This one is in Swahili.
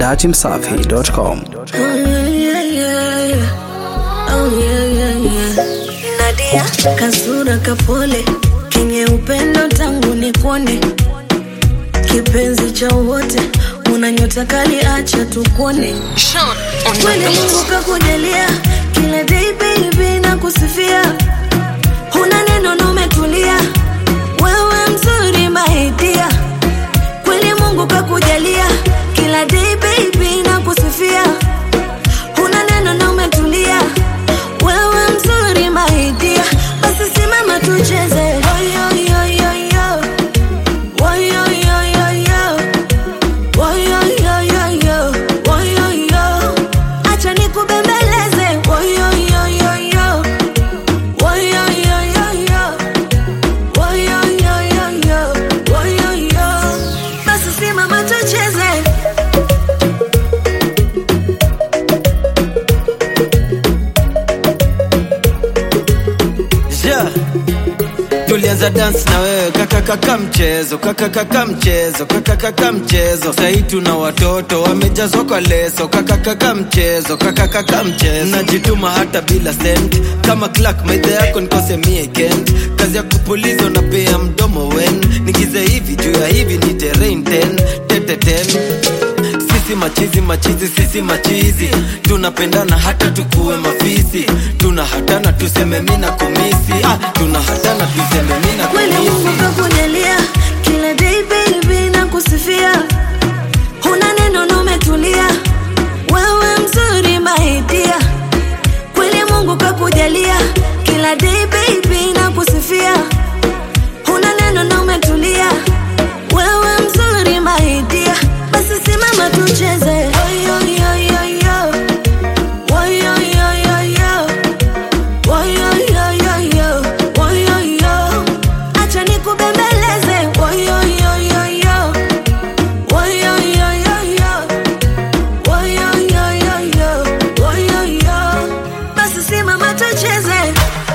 datimsafi.com. Nadia kasura kapole kenye upendo tangu nikuone kipenzi cha wote una nyota kali acha tukuone kweli Mungu kakujalia kila day baby na kusifia huna neno na umetulia wewe mzuri maidia kweli Mungu kakujalia kila day baby na kusifia huna neno na umetulia wewe mzuri maidia basi simama tucheze Oyo, yo, yo, yo. Oyo, yo, yo, yo. Oyo, yo, yo, yo. Oyo, yo. acha nikubembeleze Oyo, yo, yo, yo. Oyo, yo, yo, yo. Oyo, yo, yo, yo. Oyo, yo. basi simama tucheze yeah. tulianza dance na wewe kakakaka mchezo kakakaka mchezo kakakaka mchezo sahii tuna watoto wamejazwa kwa leso kakakaka mchezo kakakaka mchezo najituma hata bila sent kama clark maidha yako nikose mie kent kazi ya kupuliza unapea mdomo wen nigize hivi juu ya hivi ni terrain ten tete ten sisi machizi machizi sisi machizi tunapendana hata tukuwe mafisi tuna hatana tuseme mina kumisi ah, tuna hatana tuseme mina kweli Mungu kumisi kakujalia kila day baby na kusifia huna neno na umetulia wewe mzuri maidia kweli Mungu kakujalia kila day baby na kusifia huna neno na umetulia wewe mzuri maidia basi simama tucheze Oyo, yo, yo, yo. Oyo, yo, yo, yo. Oyo, yo, yo, yo. Oyo, yo. acha nikubembeleze Oyo, yo, yo, yo. Oyo, yo, yo, yo. Oyo, yo, yo, yo. Oyo, yo. basi simama tucheze